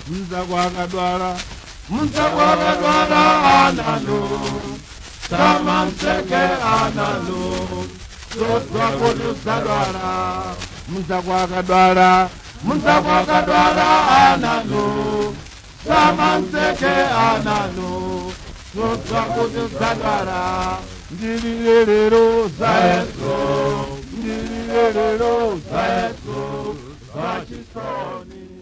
mzakwakadwala mzakwakadwala analo samanseke analo zozwakutusadwala mzakwakadwala mzakwakadwala analo samanseke analo zozwakutusadwala ndililelelo zayeso ndililelelo zayeso zachisoni